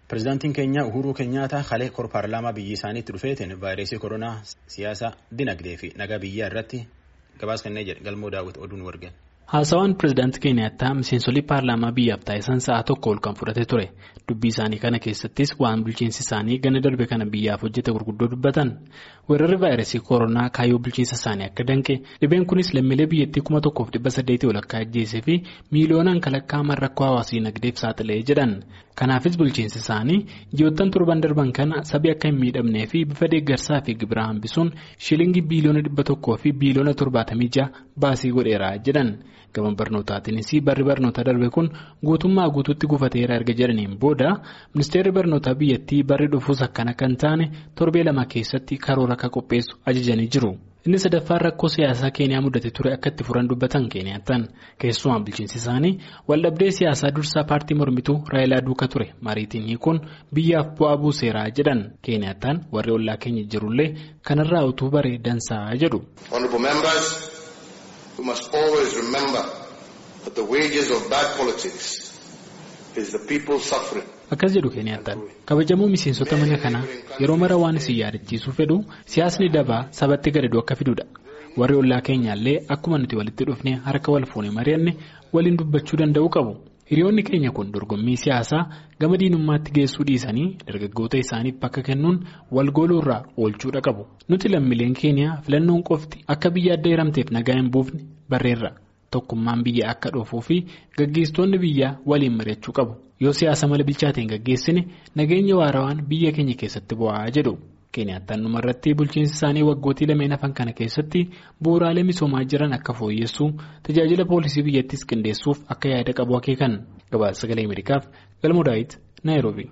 Pireezidaantiin keenya Uhuruu Keenyaataa halee kor paarlaamaa biyya isaaniitti dhufeetiin vaayirasii koronaa siyaasa dinagdee fi nagaa biyyaa irratti gabaasa kennee jedhe galmoo daawwiti oduun wargeen. Haasawaan pireezidaantii Keenyaattaa miseensolii paarlaamaa biyyaaf taasisan sa'a tokko ol kan fudhate ture. Dubbii isaanii kana keessattis waan bulchiinsi isaanii ganna darbe kana biyyaaf hojjete gurguddoo dubbatan. Weerarri vaayirasii koronaa kaayyoo bulchiinsa isaanii akka danqe dhibeen kunis lammiilee biyyattii kuma tokkoof dhibba saddeetii ol akka ajjeesee fi miiliyoonaan kalaqaaman rakkoo hawaasii dinagdeef saaxilee jedhan. Kanaafis bulchiinsi isaanii ji'oottan torban darban kana sabi akka hin miidhamnee fi bifa deeggarsaa fi gibira hambisuun shilingii biiliyoona dhibba tokkoo fi biiliyoona torbaatamii ja'a baasii godheera jedhan. Gama barnootaatiinis barri barnoota darbe kun guutummaa guutuutti gufateera erga jedhaniin booda ministeerri barnootaa biyyattii barri dhufuus akkana kan taane torbee lama keessatti karoora akka qopheessu ajajanii jiru. Inni sadaffaan rakkoo siyaasaa Keeniyaa mudate ture akka itti furan dubbatan Keeniyaattan keessumaa bulchiinsi isaanii waldhabdee siyaasaa dursaa paartii mormituu Raayilaa duuka ture mariitiin kun biyyaaf bu'aa buuseeraa jedhan Keeniyaattan warri ollaa keenya jirullee kanarraa utuu baree dansaa jedhu. We must always remember that the wages of bad politics is the people suffering. Akkas jedhu Keeniyaattaan kabajamuu miseensota mana kanaa yeroo mara waan isin yaadachiisuu fedhu siyaasni dabaa sabatti gadadu akka fidudha. Warri ollaa keenyaallee akkuma nuti walitti dhufnee harka wal fuunee mari'anne waliin dubbachuu danda'uu qabu. Hiriyoonni keenya kun dorgommii siyaasaa gama diinummaatti geessuu dhiisanii dargaggoota isaaniif bakka kennuun wal gooluurraa oolchuudha qabu. Nuti lammiileen keeniyaa filannoon qofti akka biyya adda hiramteef nagaa hin buufne barreerra. Tokkummaan biyya akka dhoofuu fi gaggeessitoonni biyyaa waliin mari'achuu qabu. Yoo siyaasa mala bilchaateen gaggeessine nageenya waarawaan biyya keenya keessatti bu'aa jedhu. Keeniyaattaan dhumarratti bulchiinsi isaanii waggootii lameen hafan kana keessatti bu'uuraalee misoomaa jiran akka fooyyessuu tajaajila poolisii biyyattis qindeessuuf akka yaada qabu akeekan gabaasa sagalee Ameerikaaf galmoo daawit Naayiroobi.